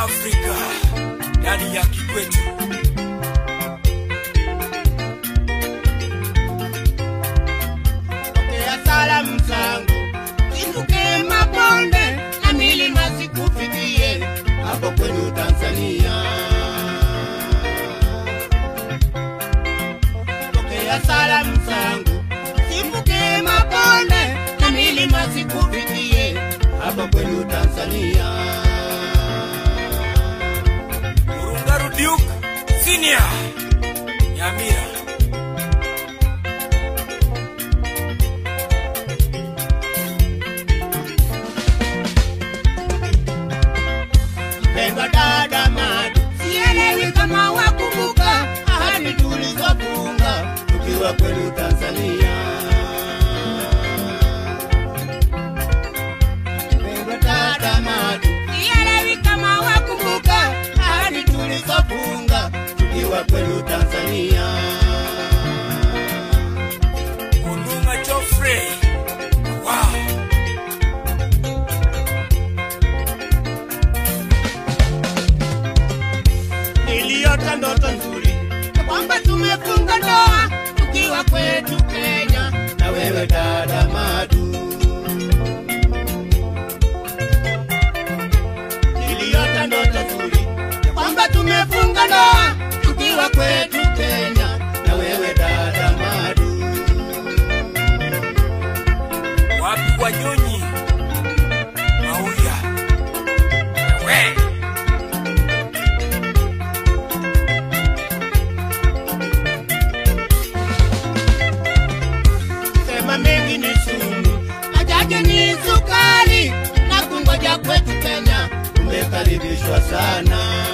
Afrika ndani ya Kikwetu. Pokea salamu zangu, inuke mabonde na milima sikufikie hapo kwenu Tanzania. Pokea salamu zangu, inuke mabonde na milima sikufikie hapo kwenu Tanzania. Murungaru Duke Senior Nyamira. Mpendwa dada Madu, sielewi kama wakumbuka ahadi tulizofunga tukiwa kwenu Tanzania. Mpendwa dada Madu, sielewi kama wakumbuka ahadi tulizofunga tukiwa kwenu Tanzania. Olunga Geoffrey. Wow. Niliota ndoto nzuri ya kwamba tumefunga ndoa tukiwa kwetu Kenya na wewe dada Madu. Niliota ndoto nzuri ya kwamba tumefunga ndoa tukiwa kwetu Kenya na wewe dada Madu. Wapi Wanyonyi? Mauya. We. Sema mengi ni sumu, machache ni sukari, na kungoja kwetu Kenya umekaribishwa sana.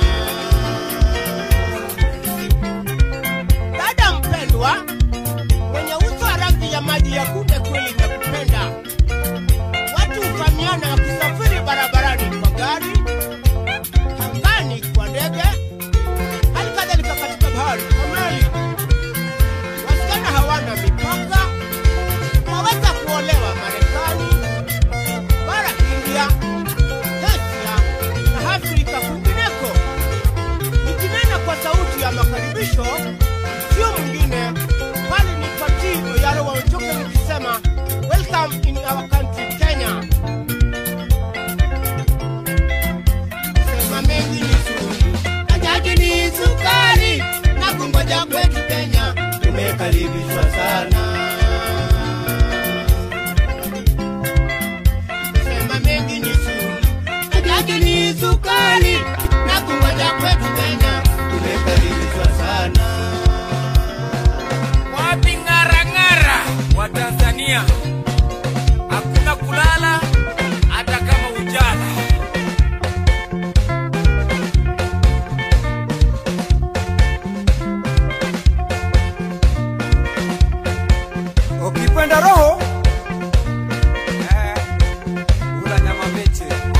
Dada mpendwa, mwenye uso wa rangi ya maji ya kunde kweli nakupenda. Watu hufahamiana wakisafiri barabarani kwa gari, angani kwa ndege, hali kadhalika katika bahari kwa meli. Wasichana hawana mipaka, waweza kuolewa Marekani, bara India, Asia na Afrika kwingineko. Nikinena kwa sauti ya makaribisho, sio mwingine bali ni Patii Oyaro wa Ochoke nikisema welcome in our country Kenya. Sema mengi ni sumu, ajaji ni sukari, na kungoja kwetu Kenya tumekaribishwa sana. Sema mengi ni sumu, ajaji ni sukari, na kungoja kwetu Kenya tumekaribishwa sana. Wapi ng'arang'ara wa Tanzania? Hakuna kulala hata kama ujala. Ukipenda roho eh, ula nyama mbichi.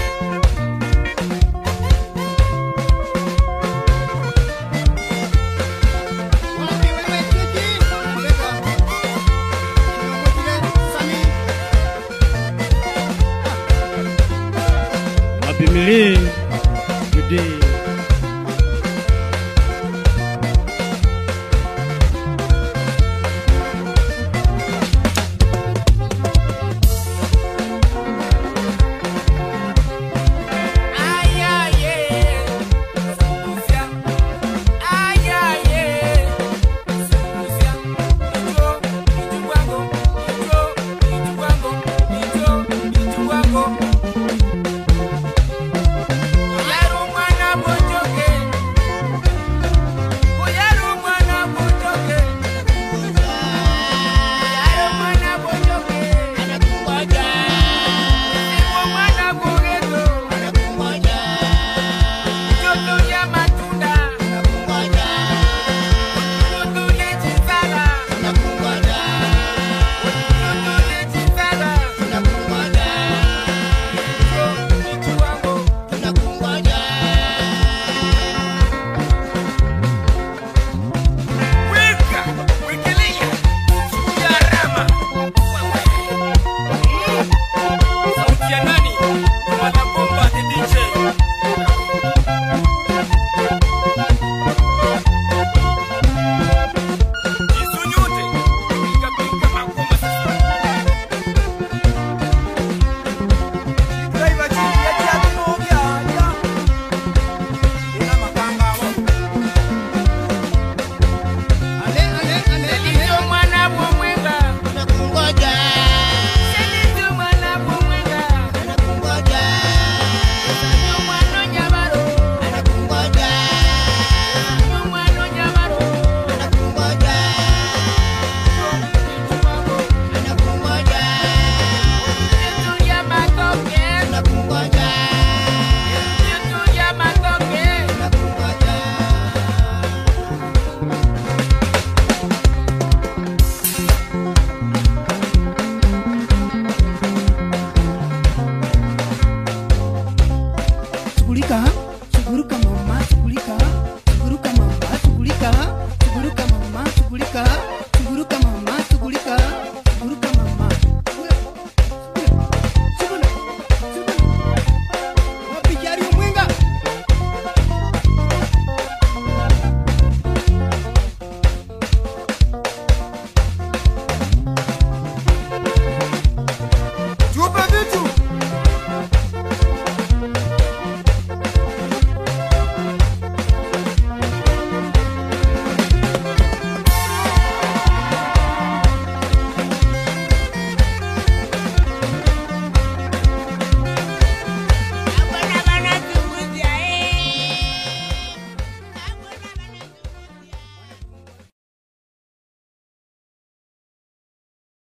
Wapi wewe Titi? Leka. Mwingine Sami. Happy Millie today. Ay, ay, eh. Sungusya. Ay, ay, eh. Sungusya. Ijo, ijuwango. Ijo, ijuwango. Ijo, ijuwango. Oyaro mwana kuruka maumati kulika